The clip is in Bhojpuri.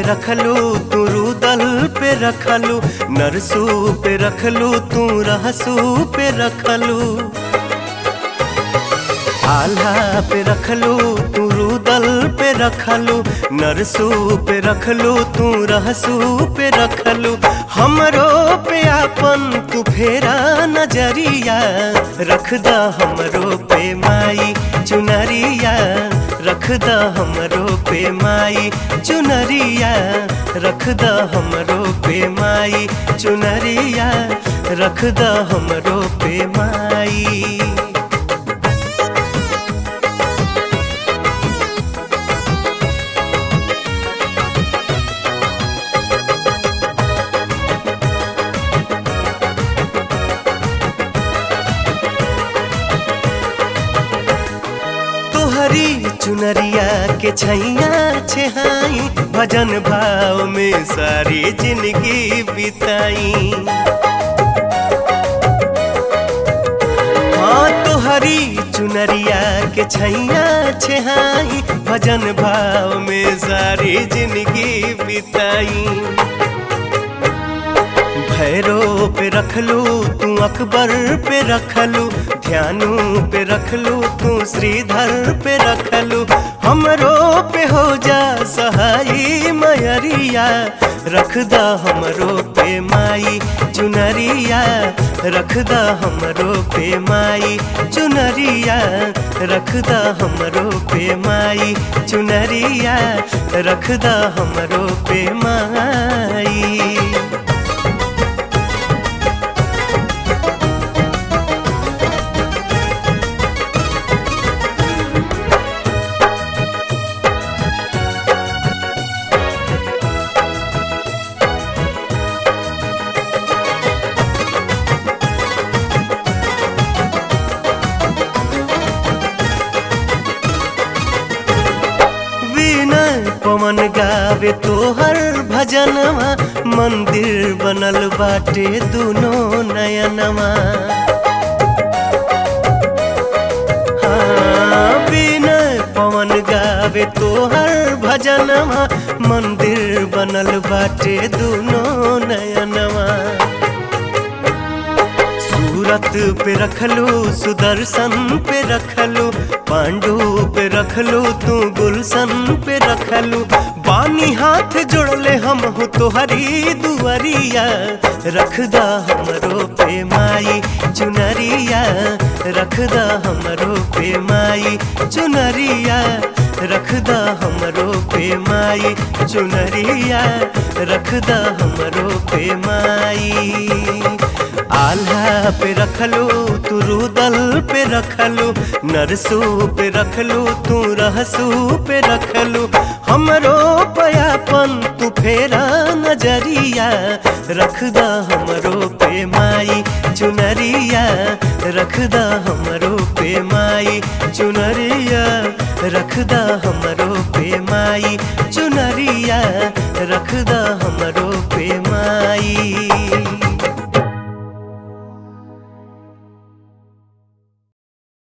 रखलू तू रुदल पे रखलू नरसू पे रखलू तू रहसू पे रखलू आल्हा पे रखलू तू रुदल पे रखलू नरसू पे रखलू तू रहसू पे रखलू हमरो पे आपन तू फेरा नजरिया रख द हमरो पे माई चुनरिया रख द हमरो पे माई चुनरिया रख द हमरो पे माई चुनरिया रख द हमरो पे माई तोहरी चुनरिया के छैया छेहाई भजन भाव में सारी जिंदगी बिताई हाँ तोहरी चुनरिया के छैया छेहाई भजन भाव में सारी जिंदगी बिताई भैरो पे रखलू तू अकबर पे रखलू ध्यानू पे रखलू तू श्रीधर पे रखलू हमरो पे हो जा सहाई मयरिया रख द हमरो पे माई चुनरिया रख द हमरो पे माई चुनरिया रख द हमरो पे माई चुनरिया रख द हमरो पे माई विनय पवन गावे तोहर भजनवा मंदिर बनल बाटे दुनो नयनवा हाँ, विनय पवन गावे तोहर भजनवा मंदिर बनल बाटे दुनो नयनवा सूरत पे रखलू सुदर्शन पे रखलू पांडु पे रखलू तू गुलशन पे रखलू बानी हाथ जोड़ले हम हो तोहरी दुआरिया रख द हमरो पे माई चुनरिया रख द हमरो पे माई चुनरिया रख द हमरो पे माई चुनरिया रख द हमरो पे माई आल्हा पे रखलू तू रुदल पे रखलू नरसू पे रखलू तू रहसू पे रखलू हमरो पयापन तू फेरा नजरिया रख द हमरो पे माई चुनरिया रख द हमरो पे माई चुनरिया रख द हमरो पे माई चुनरिया रख द